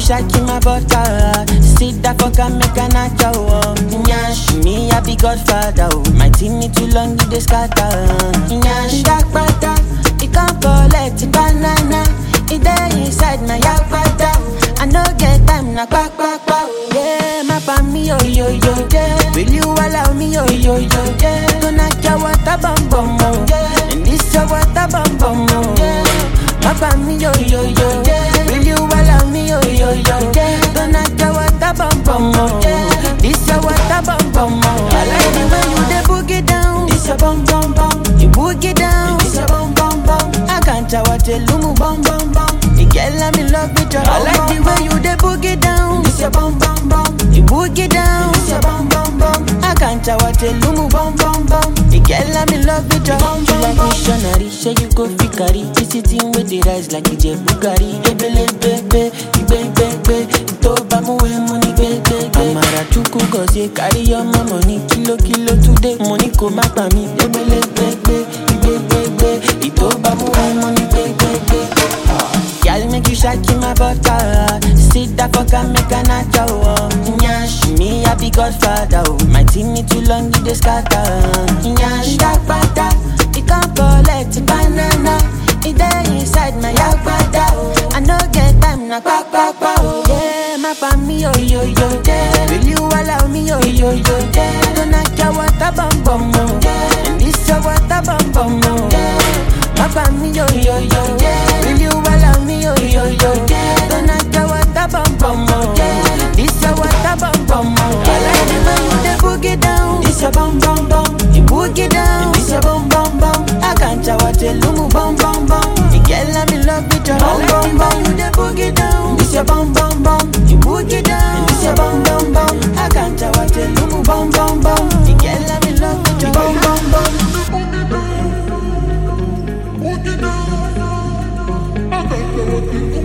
shaki my butter. Sit that fuck and make a knock out. Nyash, me a big godfather. oh. My team need too long, it dey scatter. Nyash, dark butter. It can't collect the banana. It dey inside my yakpata. I no get time na kpa kpa kpa. oh. Yeah, my pa me yo yo yo. Yeah, will you allow me yo yo yo? Yeah, gonna get water bum bum oh. Yeah, and this your water bum bum oh. Yeah, my pa me yo yo yo. Yeah, will you allow me yo yo yo? Yeah, gonna get water bum bum oh. Yeah, this your water bum bum oh. I like the way you dey boogie down. This your bum bum bum. You boogie down. This your bum bum bum. I can't tell what you lumu bum bum bum. The girl I'm in love with your I like the way you dey boogie down. This your bum bum bum. You boogie down. This your bum bum bum. I can't tell what you lumu bum bum bum. The girl I'm in love with your bum bum like missionary. Say you go fit carry this thing with the rise like it's a Bugatti. Ebele bebe, ibe ibe ibe. Ito ba mu we money be be be. Amara chuku gozie carry your mama money kilo kilo today. Money ko ma pa mi. Ebele bebe, ibe ibe ibe. Ito ba mu we money be be be. Girl, make you shaki my butter. Sit that fuck and make a knock out. Nyash, me a big godfather. oh. My team need too long, it dey scatter. Nyash, that butter. It can't collect the banana. It dey inside my yakpata. I no get time na kpa kpa kpa. oh. Yeah, my pa me yo yo yo. Yeah, will you allow me yo yo yo? Yeah, gonna get water bum bum oh. Yeah, and this your water bum bum oh. Yeah, my pa me yo yo yo. Yeah, will you allow me yo yo yo? Yeah, gonna get water bum bum oh. Yeah, this your water bum bum oh. I like the way you dey boogie down. This your bum bum bum. You boogie down. This your bum bum bum. I can't tell what you lumu bum bum bum. The girl I'm in love with your bum bum bum. You dey boogie down. This your bum bum bum. You boogie down. This your bum bum bum. I can't tell what you lumu bum bum bum. The girl I'm in love with your bum bum bum. Boogie down, boogie down. I can't tell what you